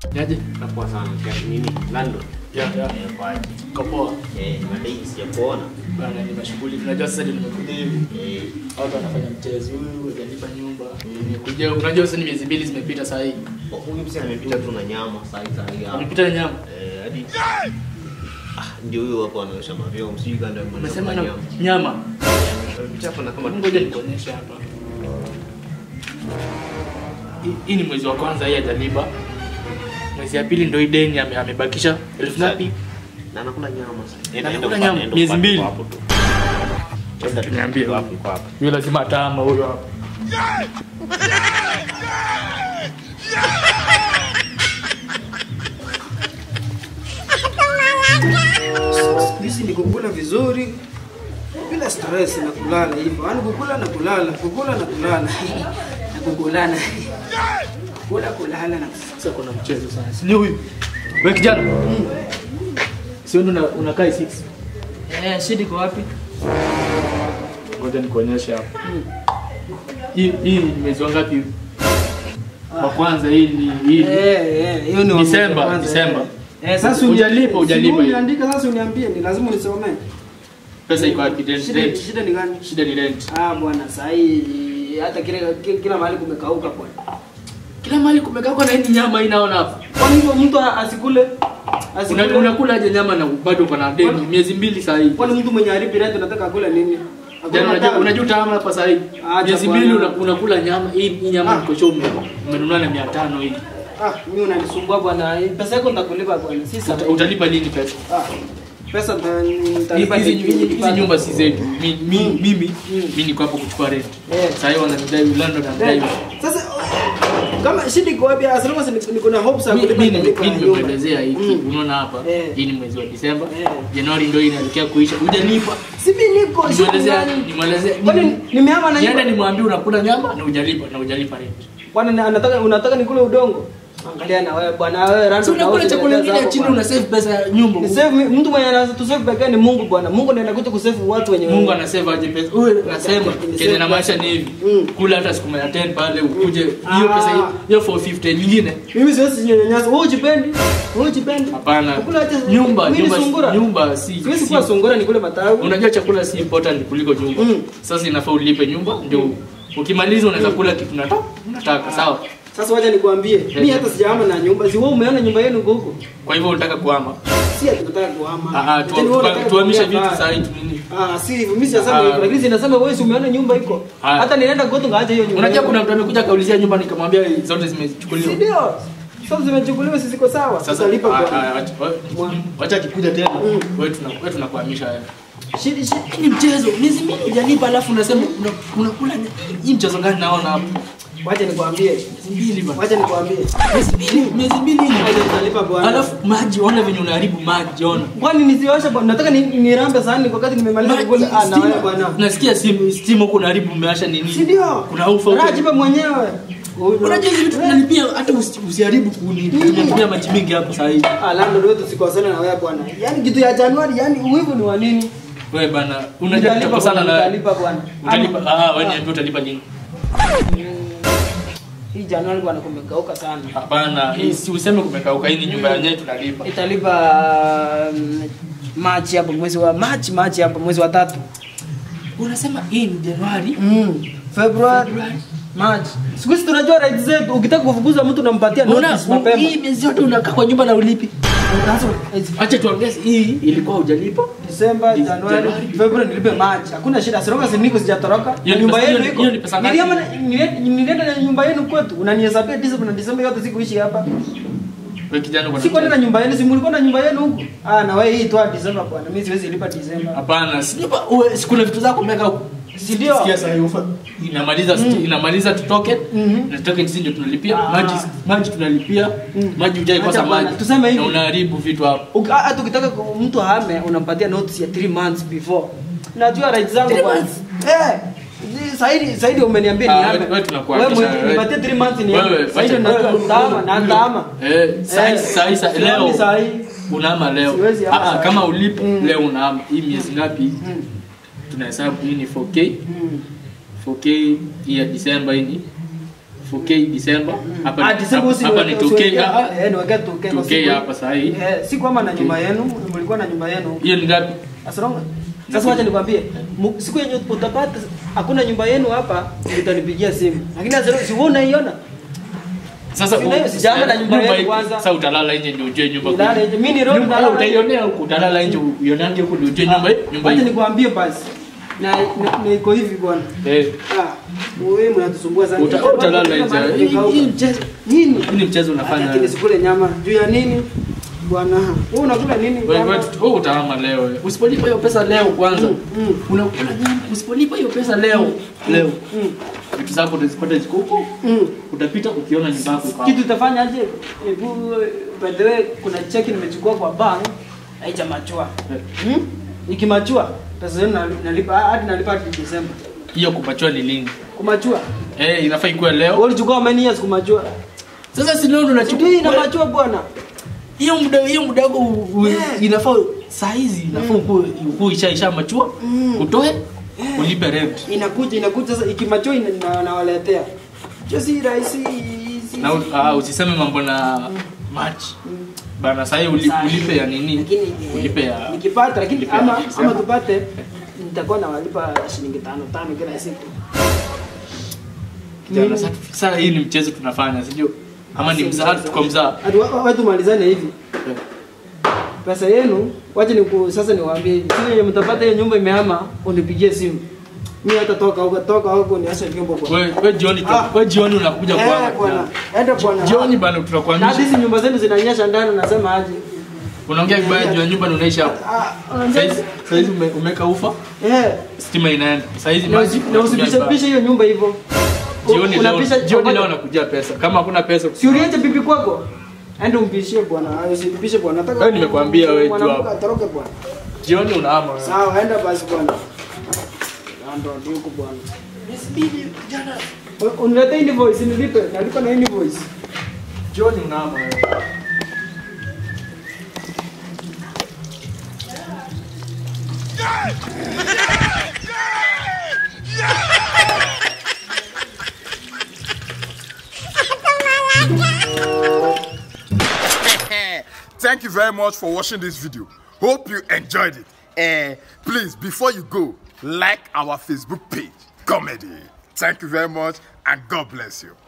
Niaje? Napoa sana kia nini? Landlord. Ya, ya. Eh, kwa aje? Kapoa. Eh, madai sijakuona. Bana nimeshughulika. Unajua sasa ndio nimekuja hivi. Eh, Watu wanafanya mchezo huyu, hajalipa nyumba. Nimekuja. Unajua sasa ni miezi mbili zimepita saa hii. huyu msee amepita tu na nyama saa hii saa hii hapa. Amepita na nyama. Eh, hadi Ah, ndio huyo hapo anaosha mavyoo. Msijui kanda Umesema na nyama. Amepita hapa na kama Ngoja nikuonyeshe hapa. Hii- Hii ni mwezi wa kwanza hii hajalipa. Mwezi ya pili ndio hii deni ame- amebakisha elfu ngapi? na anakula nyama sasa. Na Enda anakula upande, nyama, enda miezi upande mbili. kwa hapo tu. Enda tu Niambie. kwa hapo kwa hapo. Huyo lazima atama huyo hapa. Hizi ni kukula vizuri bila stress na kulala hivyo. Yaani kukula na kulala, kukula na kulala. na kukulana. Kula kulala na Sasa kuna mchezo sana. Si ni huyu? Wewe kijana. Si wewe ndo una- unakaa 6. Eh, shida iko wapi? Ngoja nikuonyeshe hapa. Hii hii ni mwezi wa ngapi? huu? Wa kwanza hii ni hii. Eh, eh, hiyo ni wa Disemba, mwezi wa kwanza, Disemba. Eh, Eh, sasa uni- Hujalipa, hujalipa si hiyo. uniandike sasa uniambie ni lazima unisomee. Pesa iko wapi? Rent. Shida rent. shida ni gani? Shida ni rent. Ah bwana, saa hii hata kila kila, kila mahali kumekauka bwana. Kila mahali kumekaa kwa na hii nyama hii naona hapa. Kwani hivyo mtu asikule? Asikule. Una- Unakula aje nyama na bado uko na deni Kwani- miezi mbili saa hii. Kwani mtu mwenye haribi rent unataka akule nini? Hakuna Jana unajua tamu. unajua utaama hapa saa hii. Acha Miezi bwana. mbili una- unakula nyama hii hii nyama Ah. niko show ume- umenunua na 500 hii. Ah, mimi unanisumbua bwana. Pesa yako nitakulipa bwana. Si Uta- sana. Utalipa lini pesa? Ah. Pesa nita- nitalipa Hizi niki- hizi nikipata. nyumba si zetu. Mi- mi- Mm. Mimi Mm. mimi niko hapo kuchukua rent. Eh. Sasa hiyo wananidai London Eh, anadai. Sasa kama shida iko wapi? Asema niko na hopes ya kulipa Mimi nitalipa nyumba. nimekuelezea hiki. Mm. Unaona hapa? Eh. Hii ni mwezi wa Disemba. Eh. Januari ndio inaelekea kuisha. Hujalipa. Si mimi niko shida Nimwelezea gani? nimwelezea. Kwani nimehama na Niende nyumba? nimwambie unakula nyama na hujalipa na hujalipa rent. Kwani na- anataka unataka nikule udongo? Angalia na wewe bwana wewe rando. Si unakula chakula kingine ya chini una save pesa ya nyumba. Ni save mi- mtu mwenye anaweza tu save pekee ni Mungu bwana. Mungu ndiye anakuja kusave watu wenye Mungu anasave aje pesa. Wewe unasema Ni kenye na save maisha ni hivi. Mm. Kula hata siku mia 10 pale ukuje hiyo Ah. pesa hiyo- hiyo 450 nyingine. Mimi siwezi nyanyasa. Wewe ujipendi? Wewe ujipendi? Hapana. Kukula aje- Nyumba, mimi ni nyumba, sungura. nyumba si. Siwezi si- kuwa sungura nikule matawi. Unajua chakula si important kuliko nyumba. Mm. Sasa inafaa ulipe nyumba ndio ukimaliza unaweza kula kitu unataka. Unataka sawa. Sasa wacha nikwambie, mimi hata sijahama na nyumba. Si wewe umeona nyumba yenu iko huko? Kwa hivyo unataka kuhama. Si ati nataka kuhama. Ah ah tu- Yaani wewe tu- unataka tuhamishe kuongea vitu mbaya. saa hii tu nini? Ah, si hivyo. Mimi sijasema Ah. hivyo. Lakini zinasema wewe si umeona nyumba iko. Ah. Hata ninaenda goto ngaacha hiyo nyumba. Unajua yenu. kuna mtu amekuja kaulizia nyumba nikamwambia zote Si zimechukuliwa. ndio? Sasa zimechukuliwa sisi ziko sawa. Sasa Sasa lipa ah, kwa. ah, wacha- wacha akikuja tena Mm. wewe tuna wewe tunakuhamisha haya. Shidi shidi. Hii ni mchezo. Miezi mbili hujalipa alafu unasema una- unakula ny- hii mchezo gani naona hapo? Wacha nikwambie. Miezi mbili bana. Wacha nikwambie. Miezi mbili, miezi mbili hii. Wacha nitalipa bwana. Alafu maji ona venye unaharibu maji ona. Kwani nisioshe bwana? Nataka ni nirambe sahani kwa wakati nimemaliza Maji, kukula. Ah, na wewe stima. bwana. Nasikia simu stimu huko unaharibu umeasha nini? Si ndio? Kuna ufa huko. Rajibe mwenyewe. Unajua hizi vitu tunalipia hata usi- usiharibu kuni. Tunatumia maji mengi hapo saa hii. Ah, landlord wetu sikosana na wewe bwana. Yaani kitu ya Januari, yaani uwivu ni wa nini? Wewe bana, unajua Nitalipa tutakosana bwana, na nitalipa bwana. utalipa. Ama- Ah, wewe niambie utalipa lini? Hii Januari bwana kumekauka sana. Hapana, hii si useme kumekauka, hii ni nyumba yenyewe tunalipa. Italipa um, Machi hapo mwezi wa Machi, Machi hapo mwezi wa tatu. Unasema hii ni Januari. Mm. Februari, March. Siku hizi tunajua right zetu. Ukitaka kufukuza mtu unampatia Unaona notice mapema. hii miezi yote unakaa kwa nyumba na ulipi. Sasa Acha tuongeze hii ilikuwa hujalipa. December, Dis- Januari, Januari. February nilipe March. Hakuna shida. Siroma si niko sijatoroka. Hiyo ni Nyumba pesa- yenu hiyo ni- iko. hiyo ni pesa ngapi? Niliama nile- nilienda na nyumba yenu kwetu. Unanihesabia December na December yote sikuishi hapa. Wewe kijana uko na Si kwenda na mchezo. nyumba yenu, si mlikuwa na nyumba yenu huko. Ah, na wewe hii toa December bwana. Mimi siwezi lipa December. Hapana, si nyumba uwe si kuna vitu zako umeweka huko. Si ndio? Sikia sasa hiyo ufa. Inamaliza sti- inamaliza tu token. Mhm. Na token sisi ndio tunalipia. Ah. Maji maji tunalipia. Mm. Maji hujai kosa Acha bwana, maji. tuseme hivi. Na unaharibu vitu hapo. Uki- hata ukitaka ku- mtu ahame unampatia notice ya 3 months before najua right zangu Three bwana. months? eh ni- Saidi Saidi umeniambia Ah, ni hame wewe- wewe tunakuhamisha, wewe wewe. nipatie 3 months ni Wewe, hame Saidi wacha- najua wewe- taama na taama Eh, sai Eh, sai sai sioni leo. sahi. Unaama leo. Siwezi ama Ah, ah, sahi. kama ulipo Mm. leo unaama. Hii miezi ngapi? Mm. Tunahesabu hii ni 4K. Mm. 4K hii ya December hii ni 4K December. Hapa Ah, December usi- hapa ni usi- 2K. usiweke- ah, eh, niweke 2K kwa 2K siku. hapa saa hii. Eh, si kwamba na nyumba yenu, mlikuwa na nyumba yenu. Hiyo ni ngapi? Asante. Sasa wacha nikwambie, mu- siku yenye utapata hakuna nyumba yenu hapa, utanipigia simu. Lakini sasa si wewe unaiona? Sasa Si leo, sijaama na nyumba yetu hii- kwanza. Sasa utalala nje ndio ujue nyumba. Nilale kweli. nje. Mimi ni road Nyumba nalala nje. utaionea huku, utalala nje uionange huku ndio ujue nyumba nyumba Wacha hii. nikwambie basi. Na na- na iko hivi bwana. Eh, Ah, wewe mnatusumbua sana. Uta- Hii chakula utalala kama nje. mahali Hii- kimekauka. hii mchezo Nini? hii ni mchezo unafanya. Lakini sikule nyama. Juu ya nini? Bwana, wewe unakula nini? Wewe nyama? wewe wewe utaama leo. eh. Usipolipa hiyo pesa leo kwanza. mm. Unakula nyama, usipolipa hiyo pesa leo. Leo. Mm. Vitu zako utazipata ziko huko. Mm. Utapita ukiona nyumba yako iko Kitu hapo. utafanyaje? Hebu by the way kuna cheki nimechukua kwa bank haijamachua. Eh, Hmm? Ikimachua pesa yenu nali- nalipa hadi nalipa hadi Desemba. Hiyo kupachua ni lini? Kumachua. Eh, inafaa ikuwe Wewe leo. ulichukua many years kumachua. Sasa si leo Sijui unachukua inamachua bwana. hiyo muda hiyo muda wako u- u- Yeah. inafaa saa hizi inafaa ukuwe ukuwe isha isha machua utoe ulipe rent Inakuja inakuja sasa ikimachua ina, na, nawaletea. Sio si rahisi. si- na u- ah, usiseme mambo na match bana sasa uli, Sahi. ulipe ya nini Lakini eh, ulipe ya nikipata lakini ulipe ya ama Desemba. ama tupate nitakuwa nawalipa shilingi tano tano kila siku. Kijana, sasa- sasa hii ni mchezo tunafanya sijui ama ni mzaa tuko mzaa Hadi wa- wa- watu malizane hivi. Eh. Pesa yenu wacha niku sasa niwaambie siku yenye mtapata hiyo nyumba imehama unipigie simu. Mimi hata toka huko toka huko niache vyombo bwana. wewe wewe jioni tu- Ah. wewe jioni unakuja Eh, kwangu bwana. Enda bwana. jioni bana Na hadi tutakuhamisha hizi nyumba zenu zinanyesha ndani nasema aje? unaongea vibaya juu ya nyumba na unaishi hapo Ah, unajua- saizi saizi ume- umeka ufa Eh. stima inaenda saizi Na maji usi- na unatumia usipishe vibaya. pishe hiyo nyumba hivyo. jioni Unapisha- leo jioni leo nakujia pesa kama hakuna pesa Si uliache bibi kwako? Enda umpishie bwana. Usipishe bwana. Nataka Wewe nimekuambia wewe tu mwanamke hapo. atoroke bwana. jioni unaama wewe. Sawa, enda basi bwana. Ndo ndio bwana. U- Uniletee invoice nilipe. Nalipa na invoice. jioni unaama wewe. Thank you very much for watching this video. Hope you enjoyed it. Eh, please, before you go, like our Facebook page, Comedy. Thank you very much and God bless you.